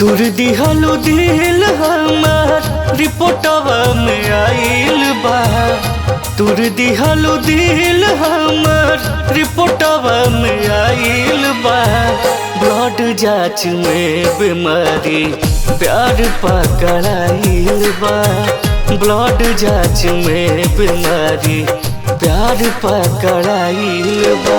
तुर दिहलो दिल हमार रिपोर्टवा में आइल बा तुर दिहलो दिल हमार रिपोर्टवा में आइल बा ब्लड जांच में बीमारी प्यार पकड़ाइल बा ब्लड जांच में बीमारी प्यार पकड़ाइल बा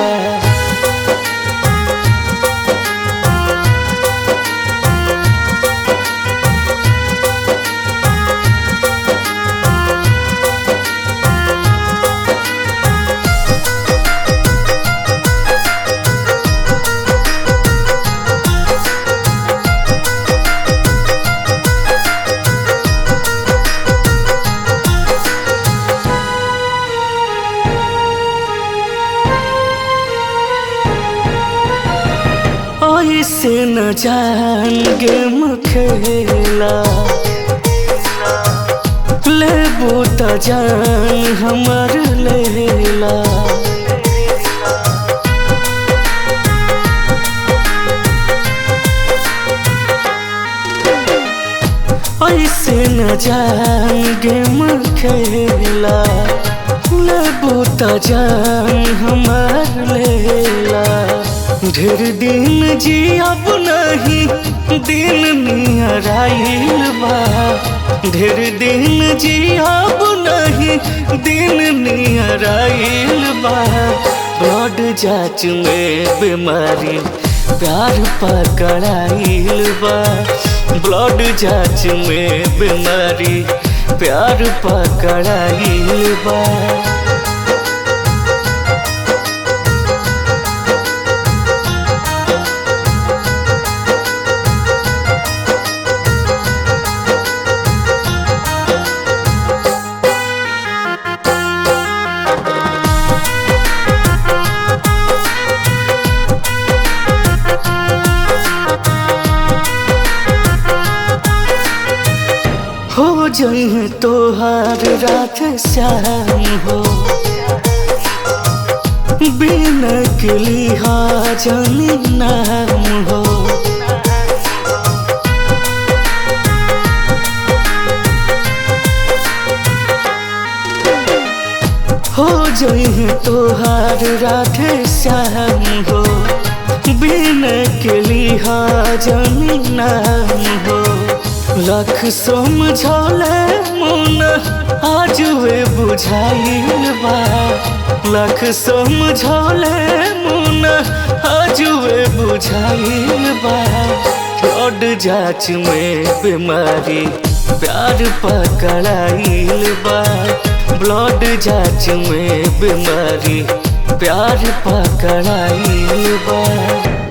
ऐसे न जान गेम खेला लेबू त जान हमर लेला ऐसे न जान गेम खेला लेबू त जान हमर लेला ढेर दिन जियब नहीं दिन नियराइल बा ढेर दिन जियब नहीं दिन नियराइल बा ब्लड जांच में बीमारी प्यार पकड़ाइल बा ब्लड जांच में बीमारी प्यार पकड़ाइल बा हो जई तोहार रात श्याम हो बिन के लिहाजन नाम हो हो जई तोहार रात श्याम हो बिन के लिहाजन नाम हो लख समझौले मन आज वे बुझाइल बा लख समझौले मन आज वे बुझाइल बा ब्लड जांच में बीमारी प्यार पकड़ाइल बा ब्लड जांच में बीमारी प्यार पकड़ाइल बा